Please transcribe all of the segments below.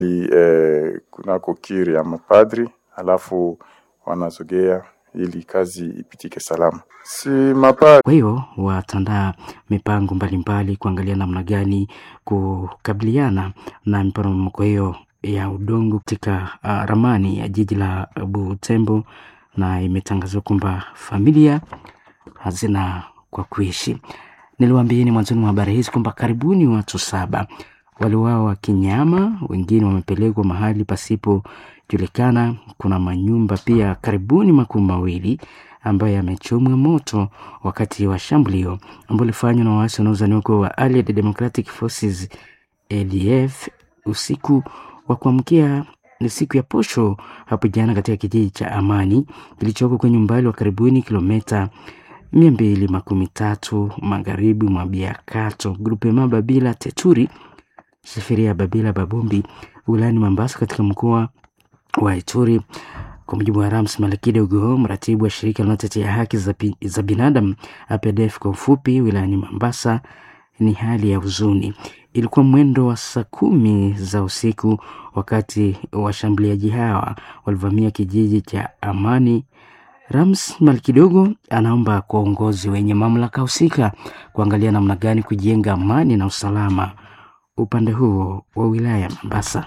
eh, kunako kiri ya mapadri, alafu wanazogea ili kazi ipitike salama. Si mapadri Kwa hiyo watandaa mipango mbalimbali kuangalia namna gani kukabiliana na miporomoko hiyo ya udongo katika uh, ramani ya jiji la Butembo, na imetangazwa kwamba familia hazina kwa kuishi. Niliwaambieni mwanzoni mwa habari hizi kwamba karibuni watu saba waliuawa kinyama, wengine wamepelekwa mahali pasipojulikana. Kuna manyumba pia karibuni makumi mawili ambayo yamechomwa moto wakati wa shambulio ambalo lilifanywa na waasi wanaozaniwa kuwa wa Allied Democratic Forces ADF usiku wa kuamkia ni siku ya posho hapo jana katika kijiji cha Amani kilichoko kwenye umbali wa karibuni kilomita mia mbili makumi tatu magharibi mwa Biakato grupema Babila Teturi Safiria Babila Babombi wilayani Mambasa katika mkoa wa Ituri. Kwa mujibu wa Rams Malakidogo, mratibu wa shirika linalotetea haki za, pi- za binadamu APDF kwa ufupi wilayani Mambasa, ni hali ya huzuni. Ilikuwa mwendo wa saa kumi za usiku wakati washambuliaji hawa walivamia kijiji cha Amani. Rams Malkidogo anaomba kwa uongozi wenye mamlaka husika kuangalia namna gani kujenga amani na usalama upande huo wa wilaya ya Mombasa.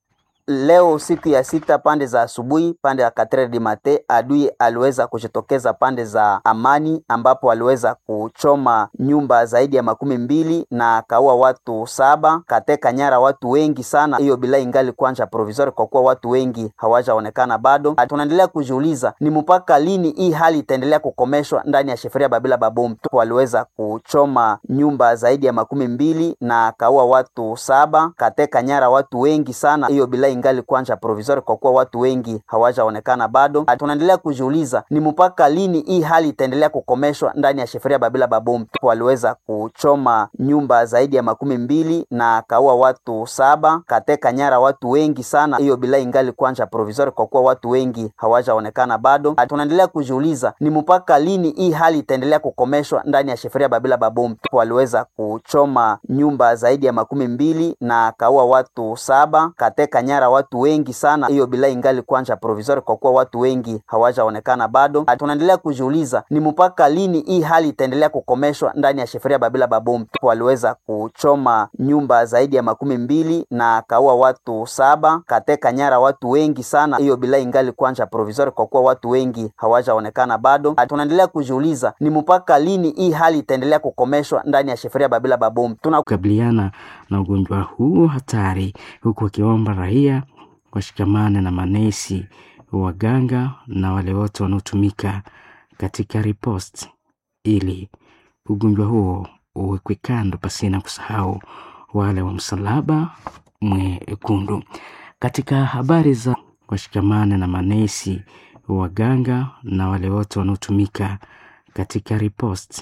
Leo siku ya sita pande za asubuhi, pande ya Katre di Mate, adui aliweza kujitokeza pande za Amani, ambapo aliweza kuchoma nyumba zaidi ya makumi mbili na akaua watu saba, kateka nyara watu wengi sana. Hiyo bila ingali kwanja provisori, kwa kuwa watu wengi hawajaonekana bado. Tunaendelea kujiuliza ni mpaka lini hii hali itaendelea kukomeshwa ndani ya sheferia Babila Babom. Waliweza kuchoma nyumba zaidi ya makumi mbili na akaua watu saba, kateka nyara watu wengi sana. Hiyo bila ingali kwanja provisori, kwa kuwa watu wengi hawajaonekana bado. Tunaendelea kujiuliza ni mpaka lini hii hali itaendelea kukomeshwa ndani ya sheferia Babila Babom. Waliweza kuchoma nyumba zaidi ya makumi mbili na akaua watu saba, kateka nyara watu wengi sana. Hiyo bila ingali kwanja provisori, kwa kuwa watu wengi hawajaonekana bado. Tunaendelea kujiuliza ni mpaka lini hii hali itaendelea kukomeshwa ndani ya sheferia Babila Babom. Waliweza kuchoma nyumba zaidi ya makumi mbili na akaua watu saba, kateka nyara watu wengi sana. Hiyo bila ingali kwanja provisori, kwa kuwa watu wengi hawajaonekana bado. Tunaendelea kujiuliza ni mpaka lini hii hali itaendelea kukomeshwa ndani ya sheferia Babila Babom. Waliweza kuchoma nyumba zaidi ya makumi mbili na akaua watu saba, kateka nyara watu wengi sana. Hiyo bila ingali kwanja provisori, kwa kuwa watu wengi hawajaonekana bado. Tunaendelea kujiuliza ni mpaka lini hii hali itaendelea kukomeshwa ndani ya sheferia Babila Babom. Tuna kukabiliana na ugonjwa huu hatari, huku wakiomba raia washikamane na manesi, waganga na wale wote wanaotumika katika ripost ili ugonjwa huo uwekwe kando, pasina kusahau wale wa msalaba mwekundu. Katika habari za washikamane na manesi, waganga na wale wote wanaotumika katika ripost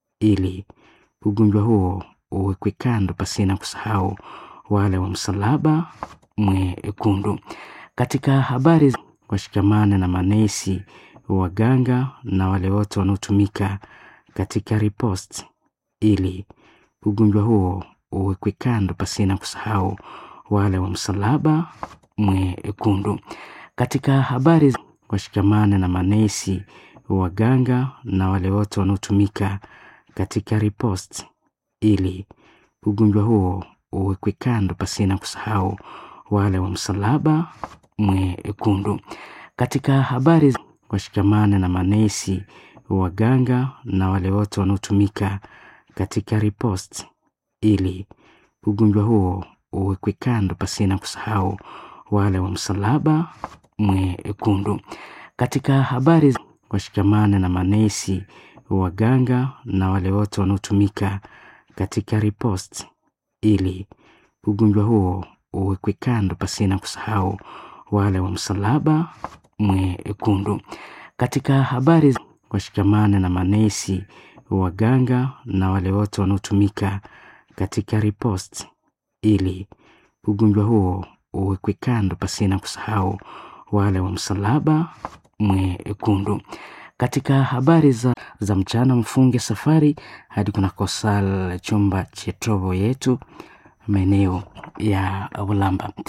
ili ugonjwa huo uwekwe kando, pasina kusahau wale wa msalaba mwekundu. Katika habari za washikamane na manesi, waganga na wale wote wanaotumika katika ripost ili ugonjwa huo uwekwe kando, pasina kusahau wale wa msalaba mwekundu. Katika habari za washikamane na manesi, waganga na wale wote wanaotumika katika ripost ili ugonjwa huo uwekwe kando, pasina kusahau wale wa msalaba mwekundu. Katika habari za washikamane na manesi, waganga na wale wote wanaotumika katika ripost ili ugonjwa huo uwekwe kando, pasina kusahau wale wa msalaba mwekundu. Katika habari za washikamane na manesi, waganga na wale wote wanaotumika katika ripost ili ugonjwa huo uwekwe kando, pasina kusahau wale wa msalaba mwekundu. Katika habari za washikamane na manesi, waganga na wale wote wanaotumika katika ripost ili ugonjwa huo uwekwe kando, pasina kusahau wale wa msalaba mwekundu. Katika habari za, za mchana, mfunge safari hadi kunako sala chumba cha tobo yetu maeneo ya Ulamba.